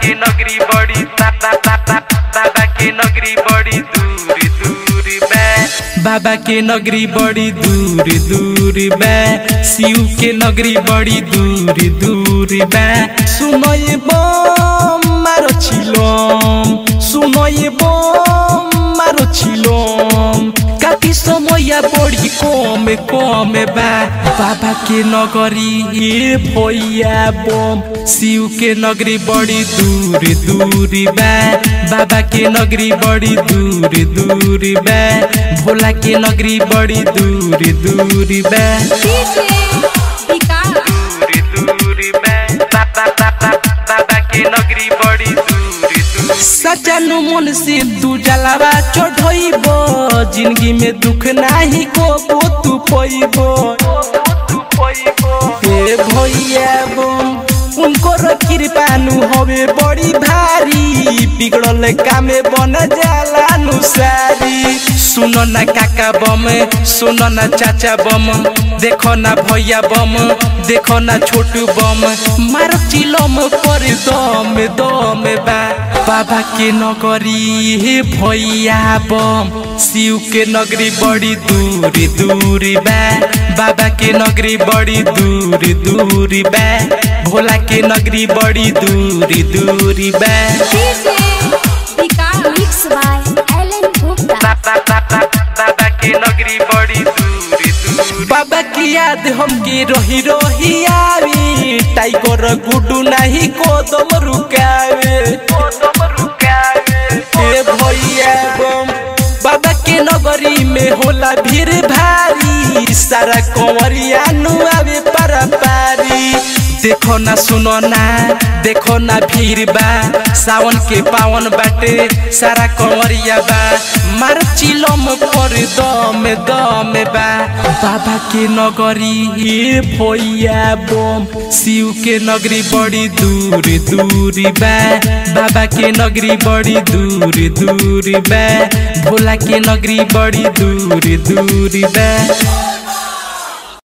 के नगरी बड़ी बाबा बाबा बाबा के नगरी बड़ी दूर दूर बा बाबा के नगरी बड़ी दूर दूर बा शिव के नगरी बड़ी दूर दूर बा सुनय बम मारो छिलम सुनय बम मारो छिलम काटी समय बड़ी कम कम बा बाबा के नगरी ए भैया बम शिव के नगरी बड़ी दूर दूर बा बाबा के नगरी बड़ी दूर दूर बा भोला के नगरी बड़ी दूर दूर बा डीजे विकास दूर दूर बा बाबा बाबा बाबा के नगरी बड़ी दूर दूर सजनु मन से तू जलावा चढ़इब जिंदगी में दुख नाही को तू पैबो ए भैया बम उनको कृपानु हवे बड़ी भारी बिगड़ल कामे बन जाला नुसारी सुनो ना काका बम सुनो ना चाचा बम देखो ना भैया बम देखो ना छोटू बम मार चिलम पर दम दम बा बाबा के नगरी हे भैया बम शिव के नगरी बड़ी दूर दूर बा बाबा के नगरी बड़ी दूर दूर बा भोला के नगरी बड़ी दूर दूर बा डीजे विकास मिक्स बाय एलन गुप्ता बाबा के नगरी बड़ी दूर दूर बाबा की याद हमके रही रही आवी टाइगर गुडू नहीं कोदम रुकावे कोदम रुकावे ए भैया बम बाबा के नगरी में होला भीड़ भारी सारा कंवरिया नु आवे पारा पारी देखो ना सुनो ना देखो ना भीड़ बा सावन के पावन बाटे सारा कंवरिया बा मार चिलम पर दम दम बा बाबा के नगरी ए भैया बम शिव के नगरी बड़ी दूर दूर बा बाबा के नगरी बड़ी दूर दूर बा भोला के नगरी बड़ी दूर दूर बा